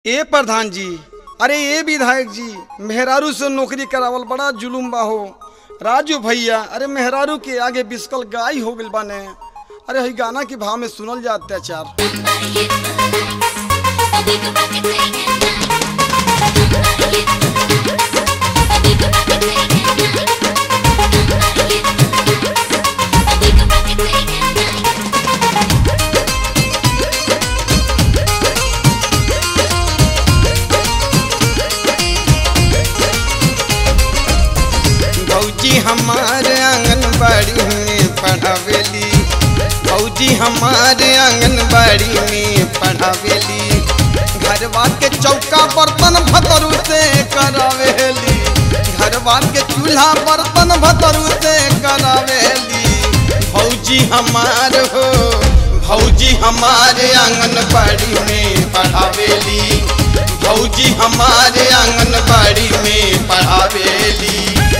ए प्रधान जी अरे ए विधायक जी मेहरारू से नौकरी करावल बड़ा जुलुम बा हो राजू भैया अरे मेहरारू के आगे बिस्कल गाय हो गइल बाने अरे हई गाना के भाव में सुनल जा अत्याचार भौजी हमारे आंगनबाड़ी में पढ़ावेली भौजी हमारे आंगनबाड़ी में पढ़ावेली घरवा के चौका बर्तन भतरू से करावेली घरवा के चूल्हा बर्तन भतरू से करावेली भौजी हमार हो भौजी हमारे आंगनबाड़ी में पढ़ावेली भौजी हमारे आंगनबाड़ी में पढ़ावेली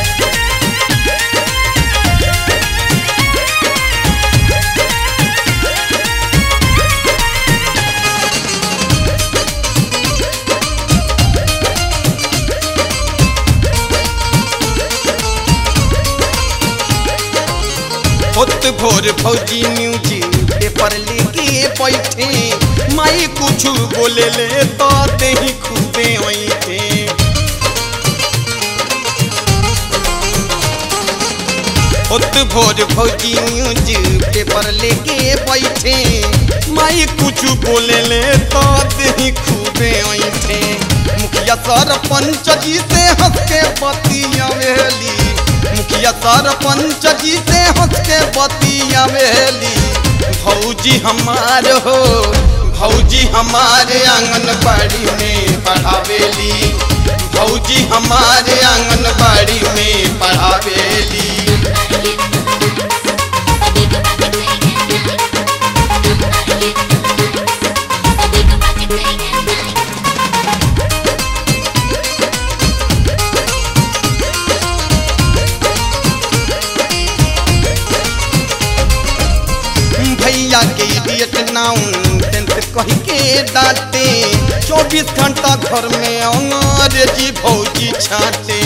होत भोर फौजी म्यूजिक पेपर लेके बैठे माई कुछ बोले ले तो ही खूबे वैठे होत भोर फौजी म्यूजिक पेपर लेके बैठे माई कुछ बोले ले तो ही खूबे वैठे मुखिया सरपंच जी से हंस के बतिया वेली मुखिया सरपंच जी से हंस के बतिया वेली भौजी हमार हो भौजी हमारे आंगनबाड़ी में पढ़ावेली भौजी हमारे आंगनबाड़ी में पढ़ावेली भैया के इडियट नाउन टेंथ कही के डांटे चौबीस घंटा घर में अंग्रेजी भौजी छाटे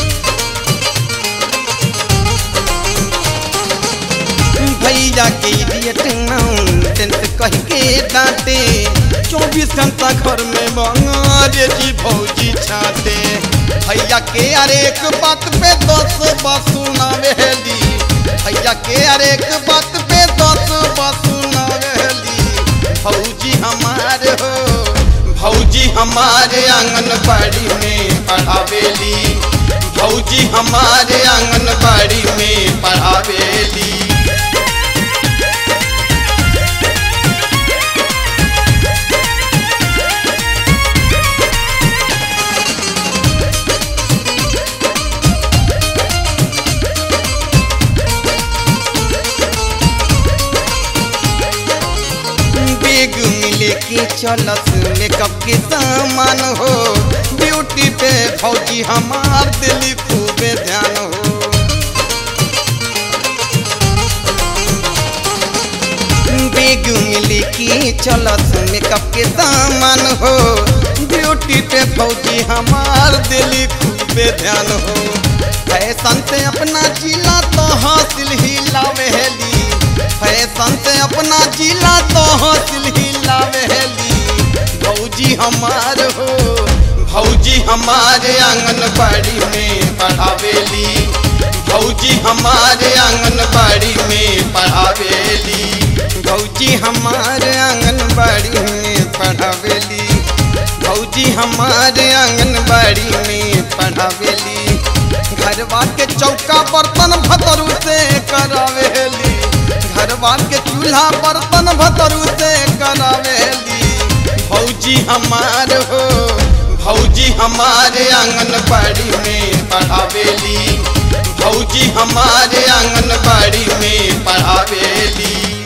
भैया के इडियट नाउन टेंथ कही के डांटे चौबीस घंटा घर में अंग्रेजी भौजी छाटे भैया के अरे एक बात पे दस बात सुनावेली भैया के अरे एक बात पे दस बसुनवेली भौजी हमारे हो भौजी हमारे आंगनबाड़ी में पढ़ावेली भौजी हमारे आंगनबाड़ी में पढ़ावेली बैग मिले के चलत मेकअप के सामान हो ब्यूटी पे फौजी हमार दिली खूबे ध्यान हो बैग मिले के चलत मेकअप के सामान हो ब्यूटी पे फौजी हमार दिली खूबे ध्यान हो फैशन से अपना जिला तो हासिल ही लावेली फैशन से अपना जिला तो हासिल ही लावेली भौजी हमार हो भौजी हमारे आंगनबाड़ी में पढ़ावेली भौजी हमारे आंगनबाड़ी में पढ़ावेली भौजी हमारे आंगनबाड़ी में पढ़ावेली भौजी हमारे आंगनबाड़ी में पढ़ावेली घरवा के चौका बर्तन भतरू से करावेली घरवा के चूल्हा बर्तन भतरू से करावेली भौजी हमार हो भौजी हमारे आंगनबाड़ी में पढ़ावेली भौजी हमारे आंगनबाड़ी में पढ़ावेली